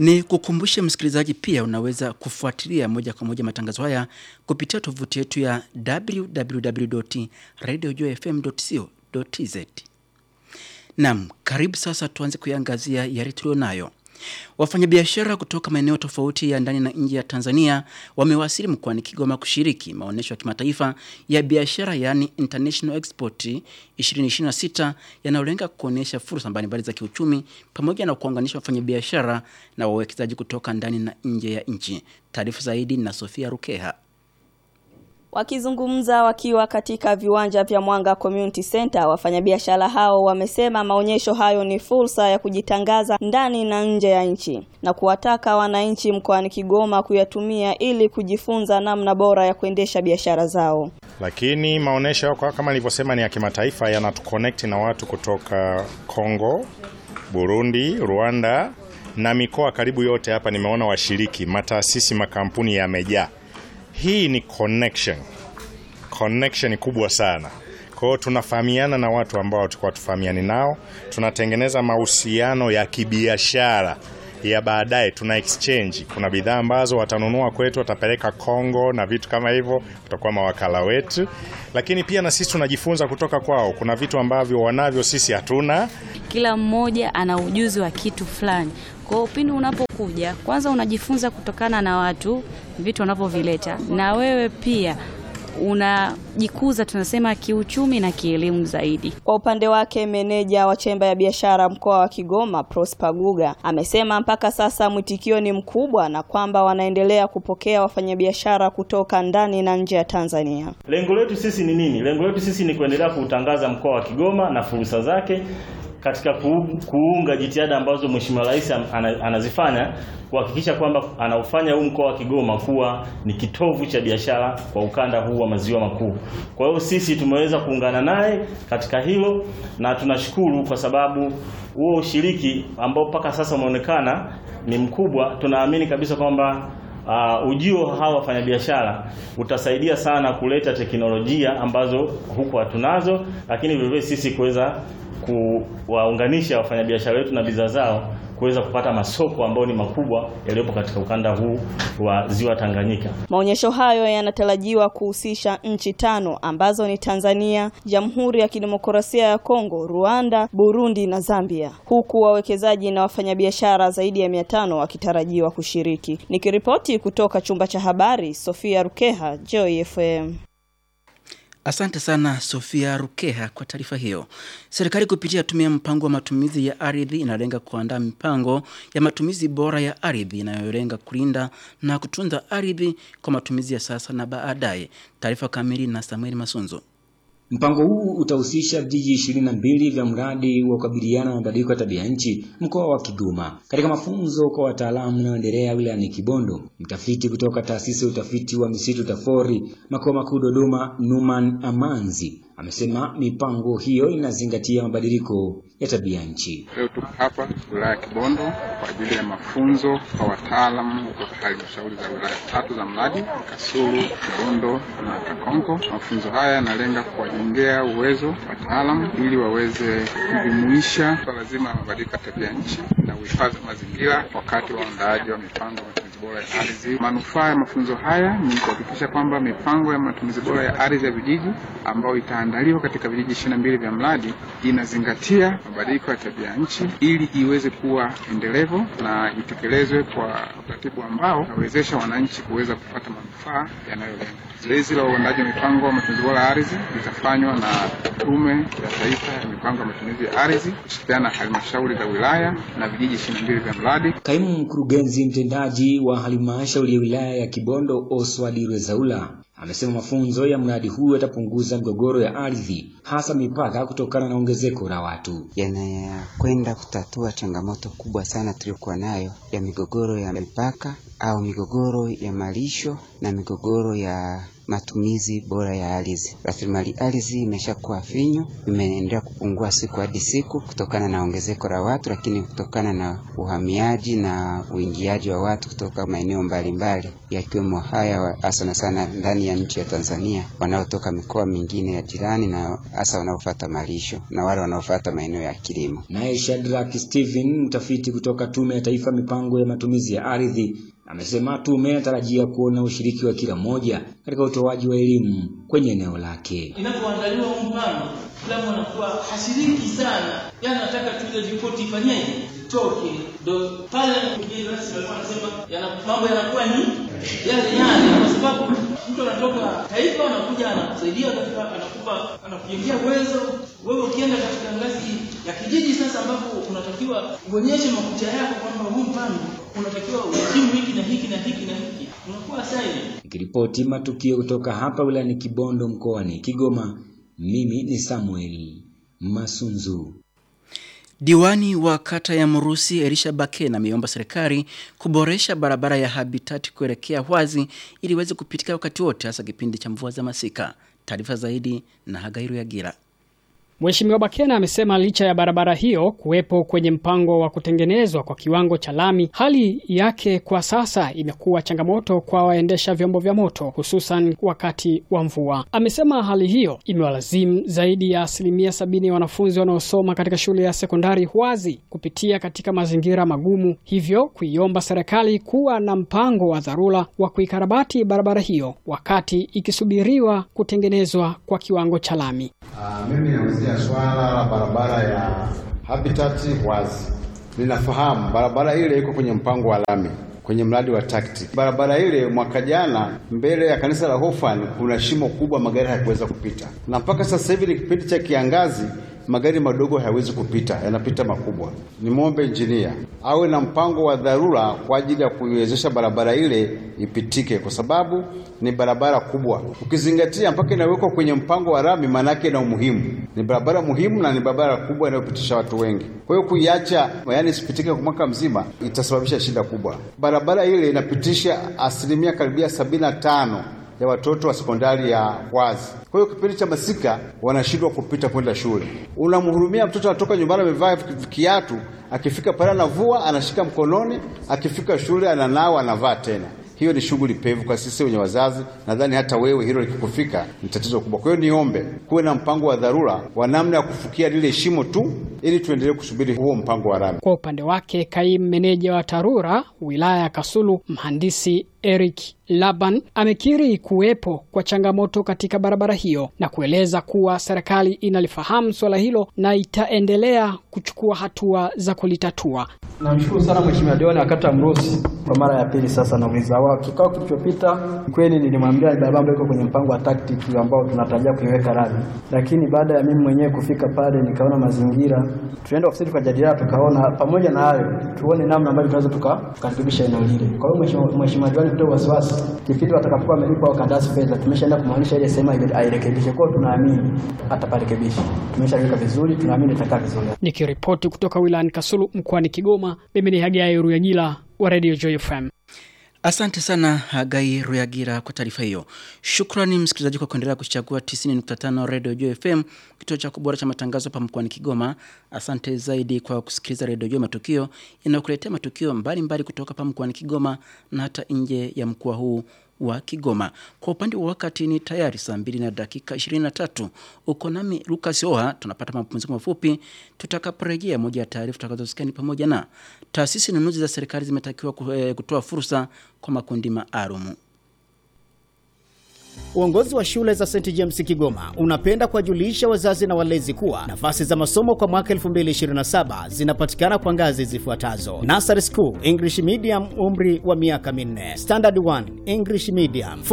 Ni kukumbushe msikilizaji, pia unaweza kufuatilia moja kwa moja matangazo haya kupitia tovuti yetu ya www.radiojfm.co.tz. Naam, karibu sasa tuanze kuiangazia yale tulionayo. Wafanyabiashara kutoka maeneo tofauti ya ndani na nje ya Tanzania wamewasili mkoani Kigoma kushiriki maonyesho ya kimataifa ya biashara yaani International Export 2026 yanayolenga kuonyesha fursa mbalimbali za kiuchumi pamoja na kuunganisha wafanyabiashara na wawekezaji kutoka ndani na nje ya nchi. Taarifa zaidi na Sofia Rukeha. Wakizungumza wakiwa katika viwanja vya Mwanga Community Center, wafanyabiashara hao wamesema maonyesho hayo ni fursa ya kujitangaza ndani na nje ya nchi na kuwataka wananchi mkoani Kigoma kuyatumia ili kujifunza namna bora ya kuendesha biashara zao. Lakini maonyesho kama nilivyosema ni ya kimataifa, yanatuconnect na watu kutoka Kongo, Burundi, Rwanda na mikoa karibu yote. Hapa nimeona washiriki, mataasisi, makampuni yamejaa. Hii ni connection, connection kubwa sana. Kwa hiyo tunafahamiana na watu ambao tulikuwa tufahamiani nao, tunatengeneza mahusiano ya kibiashara ya baadaye, tuna exchange. Kuna bidhaa ambazo watanunua kwetu, watapeleka Kongo na vitu kama hivyo, tutakuwa mawakala wetu, lakini pia na sisi tunajifunza kutoka kwao. Kuna vitu ambavyo wanavyo sisi hatuna. Kila mmoja ana ujuzi wa kitu fulani. Kwa hiyo pindi unapokuja, kwanza unajifunza kutokana na watu vitu wanavyovileta, na wewe pia unajikuza tunasema kiuchumi na kielimu zaidi. Kwa upande wake, meneja wa chemba ya biashara mkoa wa Kigoma Prosper Guga amesema mpaka sasa mwitikio ni mkubwa na kwamba wanaendelea kupokea wafanyabiashara kutoka ndani na nje ya Tanzania. Lengo letu sisi ni nini? Lengo letu sisi ni kuendelea kuutangaza mkoa wa Kigoma na fursa zake katika kuunga jitihada ambazo Mheshimiwa Rais anazifanya kuhakikisha kwamba anaufanya huu mkoa wa Kigoma kuwa ni kitovu cha biashara kwa ukanda huu wa maziwa makuu. Kwa hiyo sisi tumeweza kuungana naye katika hilo na tunashukuru kwa sababu huo ushiriki ambao mpaka sasa umeonekana ni mkubwa. Tunaamini kabisa kwamba Uh, ujio hawa wafanyabiashara utasaidia sana kuleta teknolojia ambazo huku hatunazo, lakini vivyo sisi kuweza kuwaunganisha wafanyabiashara wetu na bidhaa zao kuweza kupata masoko ambayo ni makubwa yaliyopo katika ukanda huu wa Ziwa Tanganyika. Maonyesho hayo yanatarajiwa kuhusisha nchi tano ambazo ni Tanzania, Jamhuri ya Kidemokrasia ya Kongo, Rwanda, Burundi na Zambia, huku wawekezaji na wafanyabiashara zaidi ya mia tano wakitarajiwa kushiriki. Nikiripoti kutoka chumba cha habari, Sofia Rukeha, Joy FM. Asante sana Sofia Rukeha kwa taarifa hiyo. Serikali kupitia tume ya mpango wa matumizi ya ardhi inalenga kuandaa mipango ya matumizi bora ya ardhi inayolenga kulinda na kutunza ardhi kwa matumizi ya sasa na baadaye. Taarifa kamili na Samuel Masunzo. Mpango huu utahusisha vijiji ishirini na mbili vya mradi wa kukabiliana na mabadiliko ya tabia nchi mkoa wa Kigoma. Katika mafunzo kwa wataalamu unaoendelea wilayani Kibondo, mtafiti kutoka taasisi ya utafiti wa misitu TAFORI makao makuu Dodoma, Numan Amanzi amesema mipango hiyo inazingatia mabadiliko ya tabia nchi. Leo tuko hapa wilaya ya Kibondo kwa ajili ya mafunzo kwa wataalamu kutoka halmashauri za wilaya tatu za mradi Kasulu, Kibondo na Kakonko. Mafunzo haya yanalenga kuwajengea uwezo wataalamu ili waweze kujumuisha swala zima la mabadiliko ya tabia nchi na uhifadhi wa mazingira wakati wa uandaaji wa mipango ya matumizi bora ya ardhi. Manufaa ya mafunzo haya ni kuhakikisha kwamba mipango ya matumizi bora ya ardhi ya vijiji ambayo itaandaliwa katika vijiji ishirini na mbili vya mradi inazingatia mabadiliko ya tabia nchi ili iweze kuwa endelevu na itekelezwe kwa utaratibu ambao unawezesha wananchi kuweza kupata manufaa yanayolenga. Zoezi la uandaji wa mipango ya matumizi bora ya ardhi litafanywa na Tume ya Taifa ya Mipango ya Matumizi ya Ardhi kushirikiana na halmashauri za wilaya na vijiji ishirini na mbili vya mradi. Kaimu mkurugenzi mtendaji wa halmashauri ya wilaya ya Kibondo Oswald Rwezaula amesema mafunzo ya mradi huu yatapunguza migogoro ya ardhi hasa mipaka kutokana na ongezeko la watu. Yanakwenda kutatua changamoto kubwa sana tuliyokuwa nayo ya migogoro ya mipaka au migogoro ya malisho na migogoro ya matumizi bora ya ardhi. Rasilimali ardhi imeshakuwa finyu, imeendelea kupungua siku hadi siku kutokana na ongezeko la watu, lakini kutokana na uhamiaji na uingiaji wa watu kutoka maeneo mbalimbali yakiwemo haya hasa na sana ndani ya nchi ya Tanzania, wanaotoka mikoa mingine ya jirani na hasa wanaofuata malisho na wale wanaofuata maeneo ya kilimo. Naye Shadrack Steven, mtafiti kutoka Tume ya Taifa mipango ya matumizi ya ardhi, amesema tume inatarajia kuona ushiriki wa kila mmoja katika utoaji wa elimu kwenye eneo lake. Inapoandaliwa huu mpango, kila mtu anakuwa hashiriki sana, yaani anataka tu ile ripoti ifanyeje, itoke. Ndo pale mgeni rasmi alikuwa anasema yana mambo yanakuwa ni yale yale, kwa sababu mtu anatoka taifa anakuja anakusaidia katika, anakupa anakujengea uwezo. Wewe ukienda katika ngazi ya kijiji sasa, ambapo unatakiwa uonyeshe makucha yako kwamba huu mpango unatakiwa uheshimu hiki na hiki na hiki na hiki, unakuwa silent. Nikiripoti matukio kutoka hapa wilayani Kibondo mkoani Kigoma, mimi ni Samuel Masunzu. Diwani wa kata ya Mrusi Elisha Bakena ameomba serikali kuboresha barabara ya Habitat kuelekea Hwazi ili iweze kupitika wakati wote hasa kipindi cha mvua za masika. Taarifa zaidi na Hagairu Yagira. Mheshimiwa Bakena amesema licha ya barabara hiyo kuwepo kwenye mpango wa kutengenezwa kwa kiwango cha lami, hali yake kwa sasa imekuwa changamoto kwa waendesha vyombo vya moto hususan wakati wa mvua. Amesema hali hiyo imewalazimu zaidi ya asilimia sabini ya wanafunzi wanaosoma katika shule ya sekondari Hwazi kupitia katika mazingira magumu, hivyo kuiomba serikali kuwa na mpango wa dharura wa kuikarabati barabara hiyo wakati ikisubiriwa kutengenezwa kwa kiwango cha lami. Uh, mimi nauzia swala la barabara ya Habitat Hwazi. Ninafahamu barabara ile iko kwenye mpango wa lami kwenye mradi wa TACT. Barabara ile mwaka jana mbele ya kanisa la Hofan kuna shimo kubwa, magari hayakuweza kupita, na mpaka sasa hivi ni kipindi cha kiangazi, magari madogo hayawezi kupita, yanapita makubwa. Nimwombe injinia awe na mpango wa dharura kwa ajili ya kuiwezesha barabara ile ipitike, kwa sababu ni barabara kubwa, ukizingatia mpaka inawekwa kwenye mpango wa rami, maanake na umuhimu. Ni barabara muhimu na ni barabara kubwa inayopitisha watu wengi. Kwa hiyo kuiacha, yaani isipitike kwa mwaka mzima, itasababisha shida kubwa. Barabara ile inapitisha asilimia karibia sabini na tano ya watoto wa sekondari ya Hwazi. Kwa hiyo kipindi cha masika wanashindwa kupita kwenda shule. Unamhurumia mtoto anatoka nyumbani amevaa kiatu, akifika pale anavua, anashika mkononi, akifika shule ananawa, anavaa tena. Hiyo ni shughuli pevu kwa sisi wenye wazazi. Nadhani hata wewe hilo likikufika ni tatizo kubwa. Kwa hiyo niombe kuwe na mpango wa dharura wa namna ya kufukia lile shimo tu, ili tuendelee kusubiri huo mpango wa rami. Kwa upande wake, kaimu meneja wa TARURA wilaya ya Kasulu, mhandisi Eric Laban amekiri kuwepo kwa changamoto katika barabara hiyo na kueleza kuwa serikali inalifahamu suala hilo na itaendelea kuchukua hatua za kulitatua. Namshukuru sana Mheshimiwa Diwani wa kata Mrusi kwa mara ya pili sasa nauliza wao. Kikao kilichopita kweli nilimwambia barabara ambayo iko kwenye mpango wa tactic ambao tunatarajia kuiweka rami, lakini baada ya mimi mwenyewe kufika pale nikaona mazingira, tunaenda ofisini tukajadiliana, tukaona pamoja na hayo tuone namna ambavyo tunaweza tukarekebisha eneo lile. Kwa hiyo Mheshimiwa Diwani, kutoa wasiwasi, kipindi watakapokuwa wamelipa wakandarasi fedha, tumeshaenda kumaanisha ile sema ile airekebishe. Kwa hiyo tunaamini ataparekebisha, tumeshaweka vizuri, tunaamini itakaa vizuri. Nikiripoti kutoka wilayani Kasulu mkoani Kigoma, mimi ni Hagai Ruyagila wa Radio Joy FM. Asante sana Hagai Ruyagira kwa taarifa hiyo. Shukrani msikilizaji kwa kuendelea kuchagua 90.5 Radio Joy FM, kituo cha kubora cha matangazo hapa mkoani Kigoma. Asante zaidi kwa kusikiliza Radio Joy Matukio inayokuletea matukio mbalimbali mbali kutoka hapa mkoani Kigoma na hata nje ya mkoa huu wa Kigoma. Kwa upande wa wakati ni tayari saa mbili na dakika 23. Uko nami Lucas Oha, tunapata mapumziko mafupi. Tutakaporejea, moja ya taarifa tutakazosikia ni pamoja na taasisi nunuzi za serikali zimetakiwa kutoa fursa kwa makundi maalumu. Uongozi wa shule za St James Kigoma unapenda kuwajulisha wazazi na walezi kuwa nafasi za masomo kwa mwaka 2027 zinapatikana kwa ngazi zifuatazo: Nursery School English Medium, umri wa miaka minne; Standard 1 English Medium